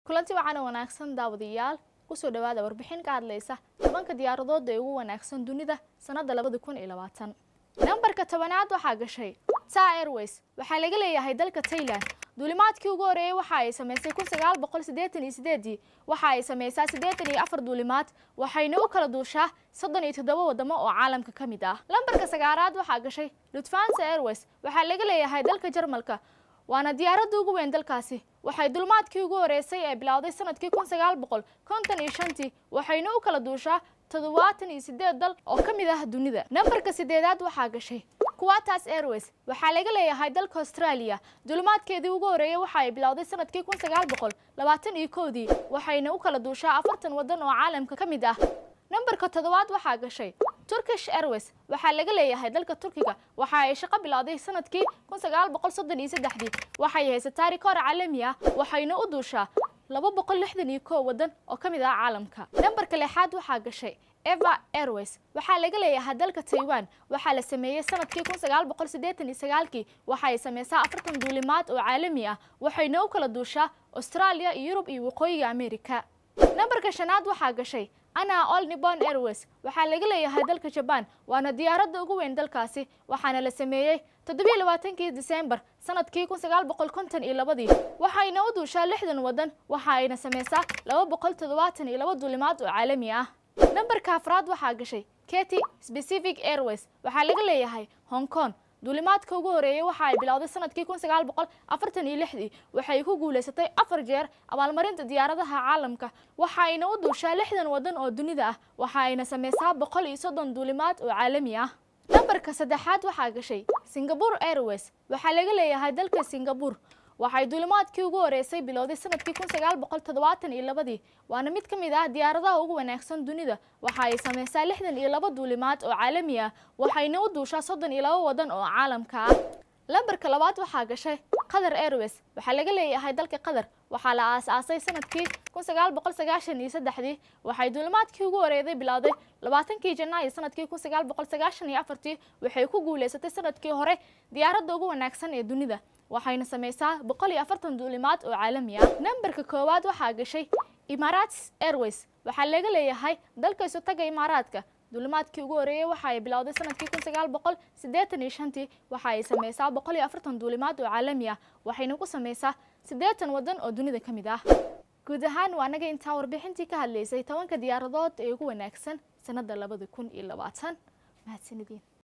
kulanti waxaana wanaagsan daawadayaal kusoo dhawaada warbixin ka hadlaysa tobanka diyaaradood ee ugu wanaagsan dunida sanada labada kun iyo labaatan nambarka tobanaad waxaa gashay ta airways waxaa laga leeyahay dalka tailand duulimaadkii ugu horeeyey waxa ay samaysay kun sagaal boqol siddeetan iyo sideedii waxa ay samaysaa siddeetan iyo afar duulimaad waxayna u kala duushaa soddon iyo toddoba wadamo oo caalamka ka mid ah lambarka sagaalaad waxaa gashay lufthansa airways waxaa laga leeyahay dalka jarmalka waana diyaaradda ugu weyn dalkaasi waxay dulmaadkii ugu horeysay ee bilowday sanadkii kun sagaal boqol konton iyo shantii waxayna u kala duushaa toddobaatan iyo sideed dal oo ka mid ah dunida nambarka sideedaad waxaa gashay kuwatas airways waxaa laga leeyahay dalka australia dulmaadkeedii ugu horeeyey waxa ay bilowday sanadkii kun sagaal boqol labaatan iyo kowdii waxayna u kala duushaa afartan waddan oo caalamka ka mid ah nambarka toddobaad waxaa gashay turkish airways waxaa laga leeyahay dalka turkiga waxa ay shaqo bilowday sanadkii kun sagaal boqol soddon iyo saddexdii waxay haysataa rikoor caalami ah waxayna u duushaa laba boqol lixdan iyo kow waddan oo ka mid ah caalamka nambarka lixaad waxaa gashay eva airways waxaa laga leeyahay dalka taiwan waxaa la sameeyey sanadkii kun sagaal boqol siddeetan iyo sagaalkii waxa ay sameysaa afartan duulimaad oo caalami ah waxayna u kala duushaa australia iyo yurub iyo waqooyiga america nambarka shanaad waxaa gashay ana all nippon airways waxaa laga leeyahay dalka jaban waana diyaaradda ugu weyn dalkaasi waxaana la sameeyey toddobiyo labaatankii disembar sanadkii kun sagaal boqol konton iyo labadii waxayna u duushaa lixdan waddan waxa ayna sameysaa laba boqol toddobaatan iyo laba duulimaad oo caalami ah nambarka afraad waxaa gashay kety specific airways waxaa laga leeyahay hong kong duulimaadka ugu horeeyey waxa ay bilowday sanadkii kun sagaal boqol afartan iyo lixdii waxay ku guulaysatay afar jeer abaalmarinta diyaaradaha caalamka waxa ayna u duushaa lixdan waddan oo dunida ah waxa ayna sameysaa boqol iyo soddon duulimaad oo caalami ah nambarka saddexaad waxaa gashay singapore airways waxaa laga leeyahay dalka singapore waxay duulimaadkii ugu horeysay bilowday sanadkii kun sagaal boqol toddobaatan iyo labadii waana mid ka mid ah diyaaradaha ugu wanaagsan dunida waxa ay sameysaa lixdan iyo laba duulimaad oo caalami ah waxayna u duushaa soddon iyo laba waddan oo caalamka ah lambarka labaad waxaa gashay qatar airways waxaa laga leeyahay dalka qatar waxaa la aas-aasay sanadkii kun sagaal boqol sagaashan iyo saddexdii waxay duulimaadkii ugu horeeday bilowday labaatankii janaayo sanadkii kun sagaal boqol sagaashan iyo afartii waxay ku guulaysatay sanadkii hore diyaaradda ugu wanaagsan ee dunida waxayna sameysaa boqol iyo afartan duulimaad oo caalami ah nambarka koowaad waxaa gashay imaaraats airways waxaa laga leeyahay dalka isu taga imaaraadka duulimaadkii ugu horeeyey waxa ay bilowday sanadkii kun sagaal boqol siddeetan iyo shantii waxa ay sameysaa boqol iyo afartan duulimaad oo caalami ah waxayna ku sameysaa siddeetan waddan oo dunida ka mid ah guud ahaan waa naga intaa warbixintii ka hadlaysay tobanka diyaaradood ee ugu wanaagsan sanada labada kun iyo labaatan mahadsanidin